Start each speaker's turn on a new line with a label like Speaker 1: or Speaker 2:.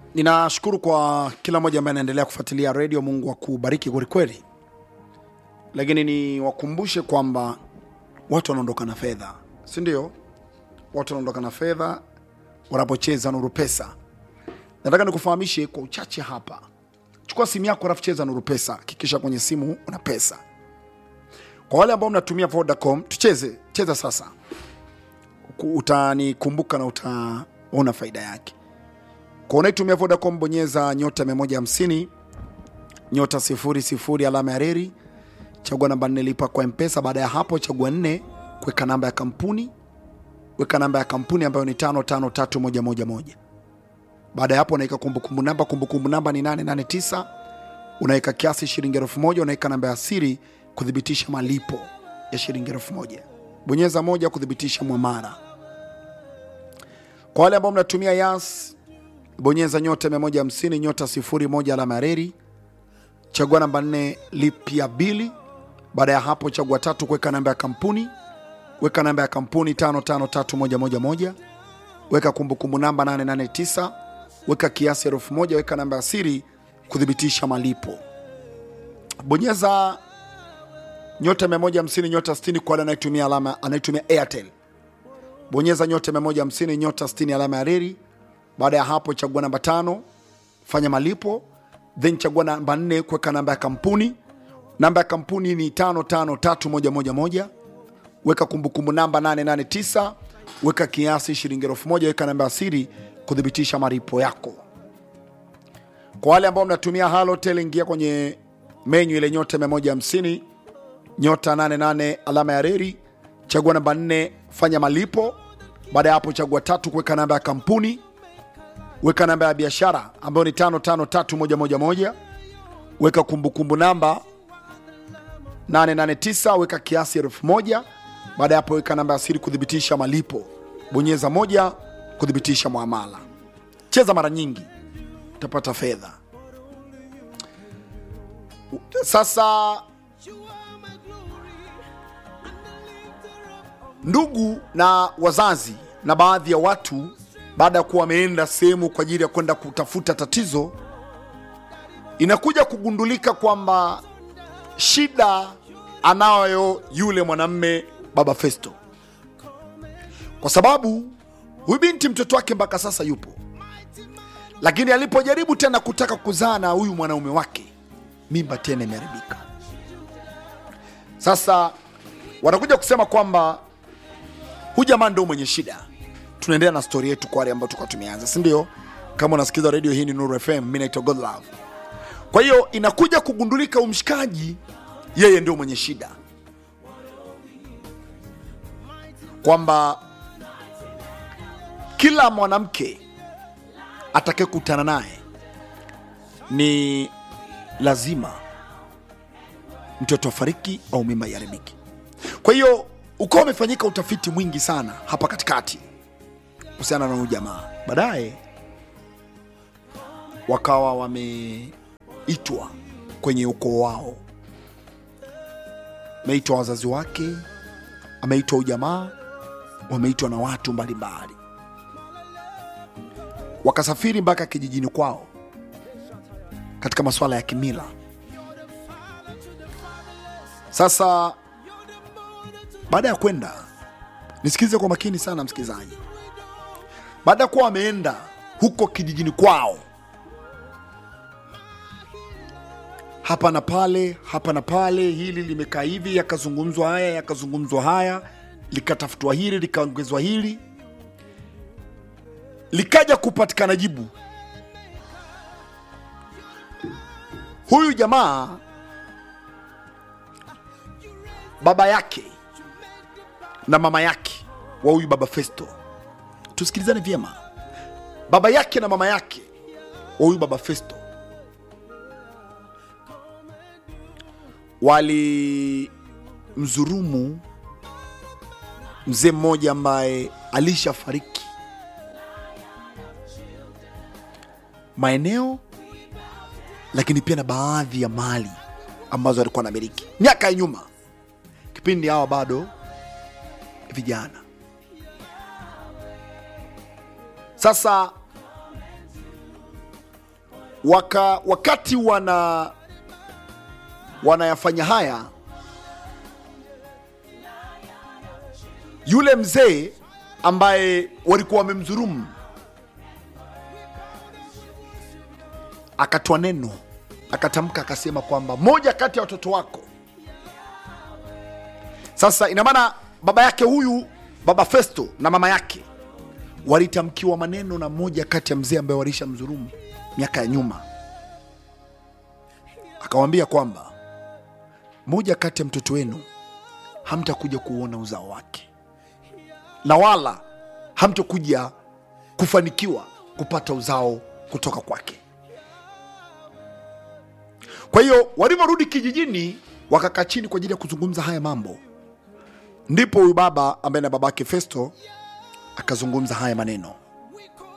Speaker 1: ninashukuru kwa kila mmoja ambaye anaendelea kufuatilia redio mungu akubariki kwelikweli lakini niwakumbushe kwamba watu wanaondoka na fedha si ndio watu wanaondoka na fedha wanapocheza nuru pesa nataka nikufahamishe kwa uchache hapa chukua simu yako alafu cheza nuru pesa hakikisha kwenye simu una pesa kwa wale ambao mnatumia vodacom tucheze cheza sasa Ku- utanikumbuka na utaona faida yake kwa unaitumia vodacom bonyeza nyota 150 nyota 00 alama ya reri chagua namba nne lipa kwa mpesa baada ya hapo chagua nne kuweka namba ya kampuni weka namba ya kampuni ambayo ni tano tano tatu moja moja moja baada ya hapo unaweka kumbukumbu namba kumbukumbu namba ni 889 unaweka kiasi shilingi elfu moja unaweka namba ya siri kuthibitisha malipo ya shilingi elfu moja bonyeza moja kuthibitisha mwamara kwa wale ambao mnatumia yas bonyeza nyota 150 nyota 01 alama ya reri chagua namba 4 lipia bili baada ya hapo chagua tatu kuweka namba ya kampuni weka namba ya kampuni 553111 weka kumbukumbu namba 889 weka kiasi elfu moja weka namba ya siri kuthibitisha malipo bonyeza nyota 150 nyota 60 kwa wale anayetumia alama anayetumia airtel bonyeza nyota 150 nyota 60 alama ya reri baada ya hapo chagua namba tano fanya malipo then chagua namba nne kuweka namba ya kampuni namba ya kampuni ni tano tano tatu moja moja moja weka kumbukumbu namba 889 weka kiasi shilingi elfu moja weka namba ya siri kuthibitisha malipo yako kwa wale ambao mnatumia halotel ingia kwenye menyu ile nyota 150 nyota 88 alama ya reri chagua namba 4 fanya malipo baada ya hapo chagua tatu kuweka namba ya kampuni weka namba ya biashara ambayo ni 553111 weka kumbukumbu namba 889 weka kiasi elfu moja baada ya hapo weka namba ya siri kuthibitisha malipo bonyeza moja kuthibitisha mwamala cheza mara nyingi utapata fedha sasa ndugu na wazazi na baadhi ya watu baada ya kuwa wameenda sehemu kwa ajili ya kwenda kutafuta tatizo inakuja kugundulika kwamba shida anayo yule mwanamme baba festo kwa sababu huyu binti mtoto wake mpaka sasa yupo lakini alipojaribu tena kutaka kuzaa na huyu mwanaume wake mimba tena imeharibika sasa wanakuja kusema kwamba huyu jamaa ndo mwenye shida tunaendelea na stori yetu kwa wale ambao tulikuwa tumeanza si ndio kama unasikiza redio hii ni nuru fm mi naitwa godlove kwa hiyo inakuja kugundulika umshikaji yeye ndio mwenye shida kwamba kila mwanamke atakayekutana naye ni lazima mtoto afariki au mimba iharibiki kwa hiyo ukawa umefanyika utafiti mwingi sana hapa katikati kuhusiana na huyu jamaa baadaye wakawa wameitwa kwenye ukoo wao ameitwa wazazi wake ameitwa ujamaa wameitwa na watu mbalimbali wakasafiri mpaka kijijini kwao katika masuala ya kimila sasa baada ya kwenda nisikilize kwa makini sana msikilizaji baada ya kuwa wameenda huko kijijini kwao hapa na pale hapa na pale hili limekaa hivi yakazungumzwa haya yakazungumzwa haya likatafutwa hili likaongezwa hili likaja kupatikana jibu huyu jamaa baba yake na mama yake wa huyu baba festo tusikilizane vyema baba yake na mama yake wa huyu baba festo walimdhurumu mzee mmoja ambaye alishafariki maeneo lakini pia na baadhi ya mali ambazo alikuwa anamiliki miaka ya nyuma kipindi hawa bado vijana sasa waka, wakati wana wanayafanya haya, yule mzee ambaye walikuwa wamemdhulumu akatoa neno, akatamka, akasema kwamba moja kati ya watoto wako. Sasa ina maana baba yake huyu, baba Festo na mama yake walitamkiwa maneno na moja kati ya mzee ambaye walisha mdhulumu miaka ya nyuma, akawambia kwamba moja kati ya mtoto wenu hamtakuja kuona uzao wake na wala hamtokuja kufanikiwa kupata uzao kutoka kwake. Kwa hiyo walivyorudi kijijini, wakakaa chini kwa ajili ya kuzungumza haya mambo, ndipo huyu baba ambaye na babake Festo akazungumza haya maneno.